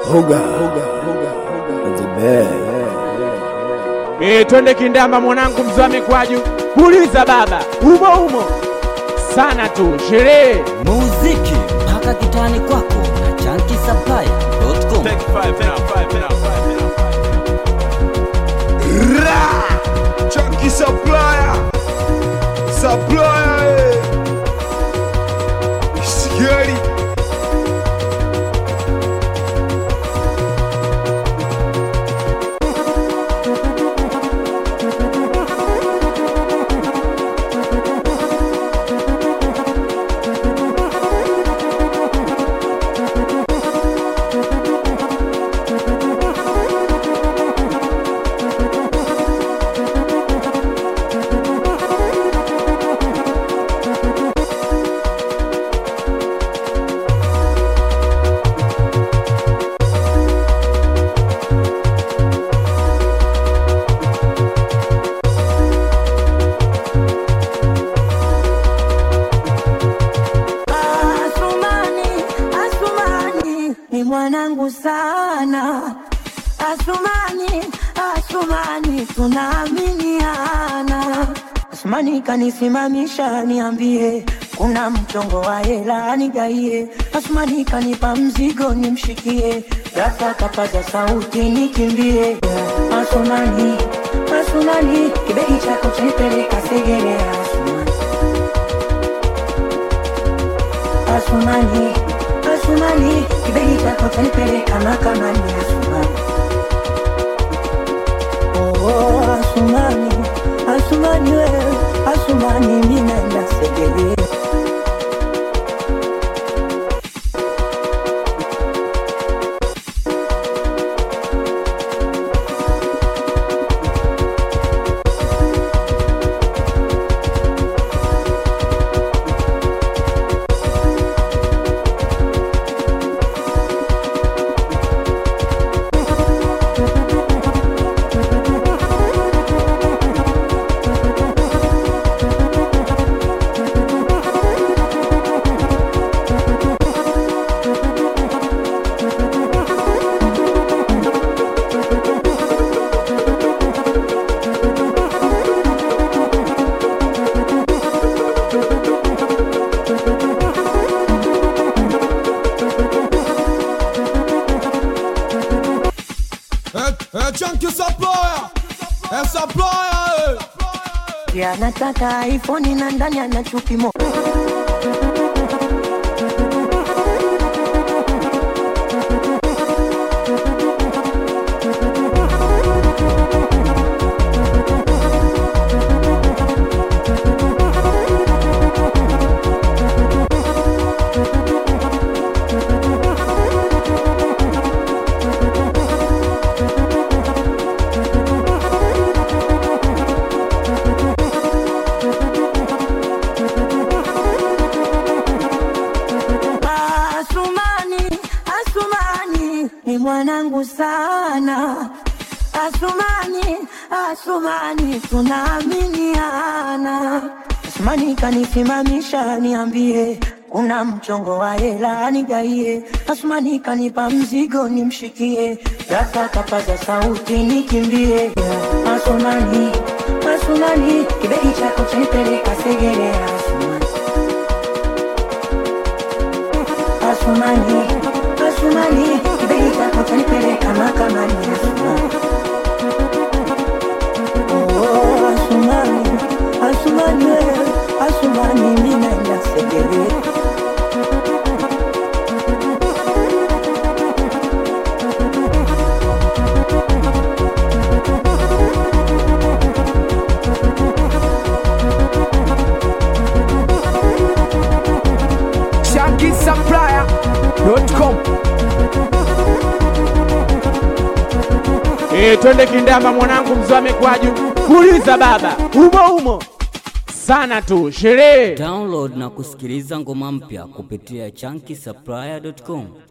Hoga. The best. Eh, twende kindamba mwanangu mzame kwaju. Puliza baba. Umo umo. Sana tu. Sherehe. muziki mpaka kitani kwako na chankisaplaya.com. Chunky supplier. Supplier. eh. Scary. Asumani, Asumani ni mwanangu sana. Asumani, Asumani tunaaminiana. Asumani kanisimamisha niambie, kuna mchongo wa hela nigaie. Asumani kanipa mzigo nimshikie, ghafla kapaza sauti nikimbie. Asumani, Asumani kibegi chako chanipeleka Segerea. Asumani, Asumani, Asumani, kibegi chako chanipeleka mahakamani Asumani. Oh, oh, Asumani, Asumani wewe, Asumani mimi naenda Segerea. É, é Chunky Supplier, é Supplier, Ya nataka iPhone na ndani ana chupi mo. Asumani, Asumani ni mwanangu sana. Asumani, Asumani tunaaminiana. Asumani kanisimamisha niambie, kuna mchongo wa hela nigaie. Asumani kanipa mzigo nimshikie, ghafla kapaza sauti nikimbie. Asumani, Asumani kibegi chako chanipeleka Segerea. Asumani, Asumani, Asumani, kibegi chako chanipeleka mahakamani Asumani. Oh, Asumani, Asumani wewe, Asumani mimi naenda Segerea. ShankySupplier.com. Eh, twende kindamba mwanangu mzame kwaju. Puliza baba. Umo umo. Sana tu. Sherehe. Download na kusikiliza ngoma mpya kupitia chankisaplaya.com.